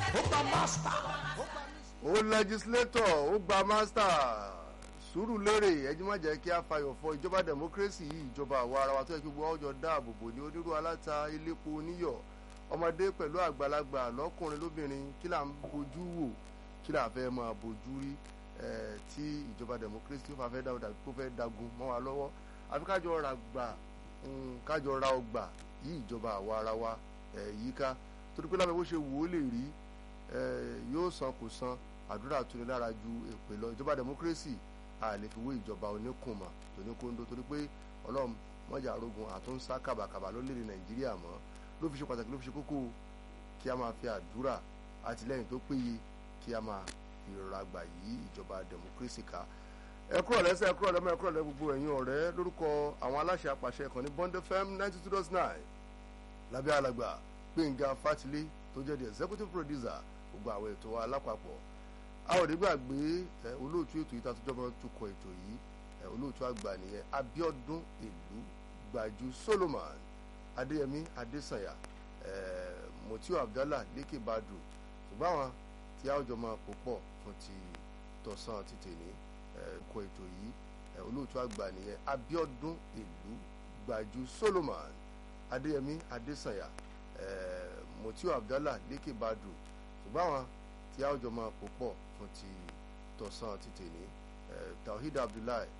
ó gba mástà. ó lẹ́gísílétọ̀ ó gba mástà sùúrù lérè ẹjí má jẹ́ kí a fayọ̀ fọ ìjọba democracy yìí ìjọba àwa ara wa tó yẹ kí gbogbo ọjọ́ dáàbò bò ní onírú aláta iléepo oníyọ̀ ọmọdé pẹ̀lú àgbàlagbà lọ́kùnrin lóbìnrin kí là ń bojú wò kí là fẹ́ máa bojú rí tí ìjọba democracy tó fà fẹ́ dáwọ́ dàbí kó fẹ́ dagun mọ́ wa lọ́wọ́ àfi kájọ ra gbà kájọ ra ọgbà yí ìjọba àwa ara wa yíká torí pé lábẹ́ bó ṣe wò ó lè rí yóò san kò san àdúrà tuni lára ju èpè lọ ìjọba democracy a lè fi wé ìjọba oníkùnmọ̀ tóníkóńdó torí pé ọlọ́run mọ́jà arógun àtúnṣá kàbàkàbà lórílẹ̀ nàìjíríà mọ́ ló fi ṣe pàtàkì ló fi ṣe kókó kí a máa fi àdúrà àtìlẹ́yìn tó péye kí a máa fi rọra gbà yí ìjọba democracy ká ẹ kúrò lẹ́sẹ̀ ẹ kúrò lẹ́mọ̀ ẹ kúrò lẹ́ gbogbo ẹ̀yin ọ̀rẹ́ lórúkọ àwọn aláṣẹ àpàṣẹ ìkànnì Bond FM ninety two dot nine lábẹ́ alàgbà Gbẹ̀ngà Fátilé tó jẹ́ the executive producer gbogbo àwọn ètò wa lápapọ̀ a ò ní gbàgbé olóòtú ètò yìí tàtújọ́ máa ń tukọ̀ ètò yìí olóòtú àgbà nìyẹn Abíọ́dún ìlú Gbàjú Solomon Adéyẹmí Adésànyà Motiu Abdallah Lékè Badru ṣùgbọ́n àwọn tí a ó jọ máa pò pọ̀ fún ti tọ̀sán ti tèmi kọ ètò yìí olóòtú àgbà nìyẹn Abíọ́dún ìlú Gbàjú Solomon Adéyẹmí Adésànyà Motiu Abdallah Lékè Badru ṣùgbọ́n àwọn tí a ó jọ máa pò pọ̀ fún ti tọ̀sán ti tèmi Tawhid Abdullahi